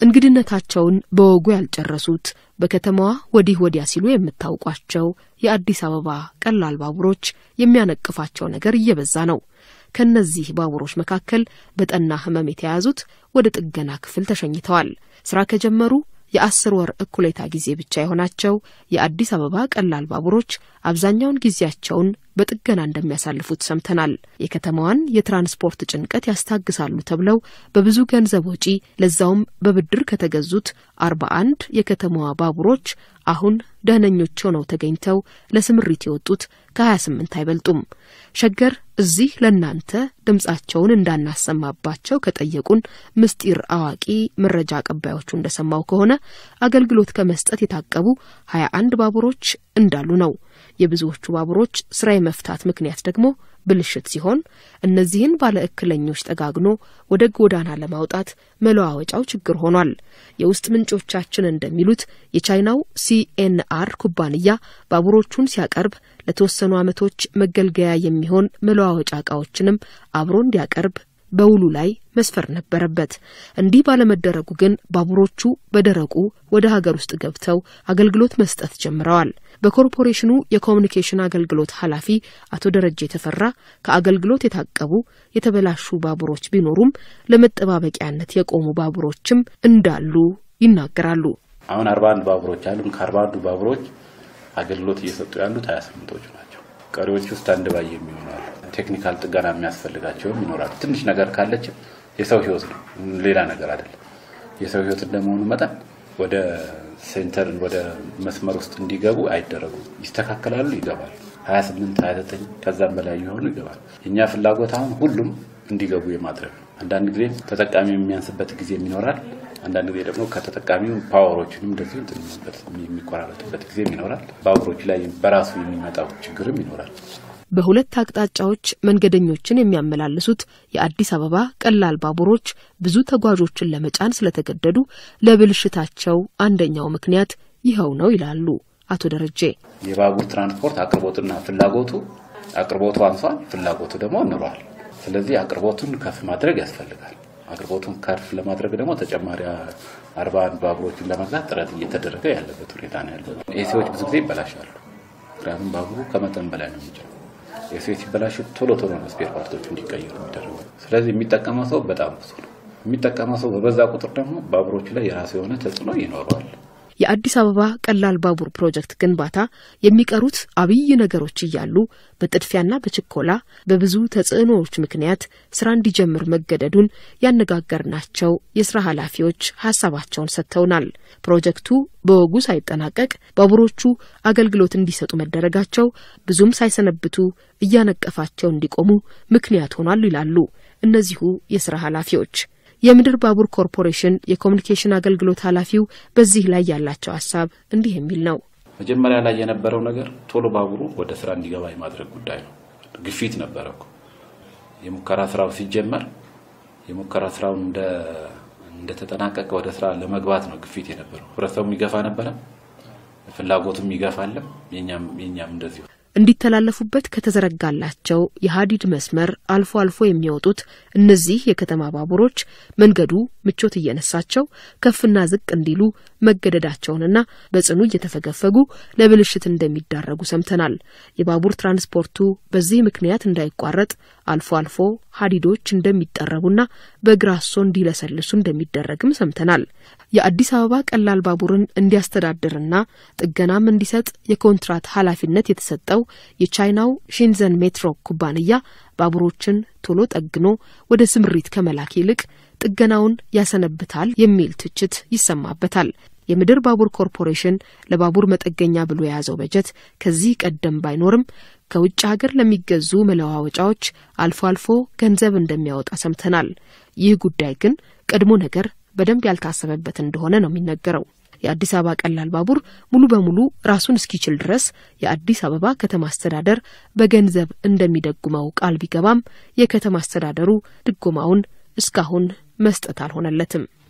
እንግድነታቸውን በወጉ ያልጨረሱት በከተማዋ ወዲህ ወዲያ ሲሉ የምታውቋቸው የአዲስ አበባ ቀላል ባቡሮች የሚያነቅፋቸው ነገር እየበዛ ነው። ከነዚህ ባቡሮች መካከል በጠና ሕመም የተያዙት ወደ ጥገና ክፍል ተሸኝተዋል። ስራ ከጀመሩ የአስር ወር እኩሌታ ጊዜ ብቻ የሆናቸው የአዲስ አበባ ቀላል ባቡሮች አብዛኛውን ጊዜያቸውን በጥገና እንደሚያሳልፉት ሰምተናል። የከተማዋን የትራንስፖርት ጭንቀት ያስታግሳሉ ተብለው በብዙ ገንዘብ ወጪ ለዛውም በብድር ከተገዙት አርባ አንድ የከተማዋ ባቡሮች አሁን ደህነኞች ሆነው ተገኝተው ለስምሪት የወጡት ከሀያ ስምንት አይበልጡም። ሸገር እዚህ ለእናንተ ድምጻቸውን እንዳናሰማባቸው ከጠየቁን ምስጢር አዋቂ መረጃ አቀባዮቹ እንደሰማው ከሆነ አገልግሎት ከመስጠት የታቀቡ ሀያ አንድ ባቡሮች እንዳሉ ነው። የብዙዎቹ ባቡሮች ስራ የመፍታት ምክንያት ደግሞ ብልሽት ሲሆን እነዚህን ባለ እክለኞች ጠጋግኖ ወደ ጎዳና ለማውጣት መለዋወጫው ችግር ሆኗል። የውስጥ ምንጮቻችን እንደሚሉት የቻይናው ሲኤንአር ኩባንያ ባቡሮቹን ሲያቀርብ ለተወሰኑ ዓመቶች መገልገያ የሚሆን መለዋወጫ እቃዎችንም አብሮ እንዲያቀርብ በውሉ ላይ መስፈር ነበረበት። እንዲህ ባለመደረጉ ግን ባቡሮቹ በደረቁ ወደ ሀገር ውስጥ ገብተው አገልግሎት መስጠት ጀምረዋል። በኮርፖሬሽኑ የኮሚኒኬሽን አገልግሎት ኃላፊ አቶ ደረጀ የተፈራ ከአገልግሎት የታቀቡ የተበላሹ ባቡሮች ቢኖሩም ለመጠባበቂያነት የቆሙ ባቡሮችም እንዳሉ ይናገራሉ። አሁን አርባ አንድ ባቡሮች አሉን። ከአርባ አንዱ ባቡሮች አገልግሎት እየሰጡ ያሉት ሀያ ስምንቶቹ ናቸው። ቀሪዎቹ ስታንድ ባይ የሚሆኑ አሉ። ቴክኒካል ጥገና የሚያስፈልጋቸውም ይኖራል። ትንሽ ነገር ካለች የሰው ህይወት ነው፣ ሌላ ነገር አይደለም። የሰው ህይወት እንደመሆኑ መጠን ወደ ሴንተር ወደ መስመር ውስጥ እንዲገቡ አይደረጉም። ይስተካከላሉ፣ ይገባሉ። 28 29 ከዛም በላይ የሆኑ ይገባል። የእኛ ፍላጎት አሁን ሁሉም እንዲገቡ የማድረግ ነው። አንዳንድ ጊዜ ተጠቃሚ የሚያንስበት ጊዜም ይኖራል። አንዳንድ ጊዜ ደግሞ ከተጠቃሚው ፓወሮችንም እንደዚሁ የሚቆራረጥበት ጊዜም ይኖራል። ባቡሮች ላይ በራሱ የሚመጣው ችግርም ይኖራል። በሁለት አቅጣጫዎች መንገደኞችን የሚያመላልሱት የአዲስ አበባ ቀላል ባቡሮች ብዙ ተጓዦችን ለመጫን ስለተገደዱ ለብልሽታቸው አንደኛው ምክንያት ይኸው ነው ይላሉ አቶ ደረጀ። የባቡር ትራንስፖርት አቅርቦትና ፍላጎቱ አቅርቦቱ አንሷል፣ ፍላጎቱ ደግሞ ኑሯል። ስለዚህ አቅርቦቱን ከፍ ማድረግ ያስፈልጋል። አቅርቦቱን ከፍ ለማድረግ ደግሞ ተጨማሪ አርባ አንድ ባቡሮችን ለመግዛት ጥረት እየተደረገ ያለበት ሁኔታ ነው ያለው። ኤሲዎች ብዙ ጊዜ ይበላሻሉ። ምክንያቱም ባቡሩ ከመጠን በላይ ነው የሚችለው ኤሲዎች ሲበላሹ ቶሎ ቶሎ ነው ስፔር ፓርቶች እንዲቀየሩ የሚደረጉ። ስለዚህ የሚጠቀመው ሰው በጣም ብዙ ነው። የሚጠቀመው ሰው በበዛ ቁጥር ደግሞ ባቡሮች ላይ የራሱ የሆነ ተጽዕኖ ይኖረዋል። የአዲስ አበባ ቀላል ባቡር ፕሮጀክት ግንባታ የሚቀሩት አብይ ነገሮች እያሉ በጥድፊያና በችኮላ በብዙ ተጽዕኖዎች ምክንያት ስራ እንዲጀምር መገደዱን ያነጋገርናቸው የስራ ኃላፊዎች ሀሳባቸውን ሰጥተውናል። ፕሮጀክቱ በወጉ ሳይጠናቀቅ ባቡሮቹ አገልግሎት እንዲሰጡ መደረጋቸው ብዙም ሳይሰነብቱ እያነቀፋቸው እንዲቆሙ ምክንያት ሆኗል ይላሉ እነዚሁ የስራ ኃላፊዎች። የምድር ባቡር ኮርፖሬሽን የኮሚኒኬሽን አገልግሎት ኃላፊው በዚህ ላይ ያላቸው ሀሳብ እንዲህ የሚል ነው። መጀመሪያ ላይ የነበረው ነገር ቶሎ ባቡሩ ወደ ስራ እንዲገባ የማድረግ ጉዳይ ነው። ግፊት ነበረ እኮ የሙከራ ስራው ሲጀመር የሙከራ ስራው እንደተጠናቀቀ ወደ ስራ ለመግባት ነው ግፊት የነበረው። ህብረተሰቡ ይገፋ ነበረ፣ ፍላጎቱም ይገፋለም፣ የኛም እንደዚሁ እንዲተላለፉበት ከተዘረጋላቸው የሀዲድ መስመር አልፎ አልፎ የሚወጡት እነዚህ የከተማ ባቡሮች መንገዱ ምቾት እየነሳቸው ከፍና ዝቅ እንዲሉ መገደዳቸውንና በጽኑ እየተፈገፈጉ ለብልሽት እንደሚዳረጉ ሰምተናል። የባቡር ትራንስፖርቱ በዚህ ምክንያት እንዳይቋረጥ አልፎ አልፎ ሀዲዶች እንደሚጠረቡና በግራሶ እንዲለሰልሱ እንደሚደረግም ሰምተናል። የአዲስ አበባ ቀላል ባቡርን እንዲያስተዳድርና ጥገናም እንዲሰጥ የኮንትራት ኃላፊነት የተሰጠው የቻይናው ሺንዘን ሜትሮ ኩባንያ ባቡሮችን ቶሎ ጠግኖ ወደ ስምሪት ከመላክ ይልቅ ጥገናውን ያሰነብታል የሚል ትችት ይሰማበታል። የምድር ባቡር ኮርፖሬሽን ለባቡር መጠገኛ ብሎ የያዘው በጀት ከዚህ ቀደም ባይኖርም ከውጭ ሀገር ለሚገዙ መለዋወጫዎች አልፎ አልፎ ገንዘብ እንደሚያወጣ ሰምተናል። ይህ ጉዳይ ግን ቀድሞ ነገር በደንብ ያልታሰበበት እንደሆነ ነው የሚነገረው። የአዲስ አበባ ቀላል ባቡር ሙሉ በሙሉ ራሱን እስኪችል ድረስ የአዲስ አበባ ከተማ አስተዳደር በገንዘብ እንደሚደጉመው ቃል ቢገባም የከተማ አስተዳደሩ ድጎማውን እስካሁን መስጠት አልሆነለትም።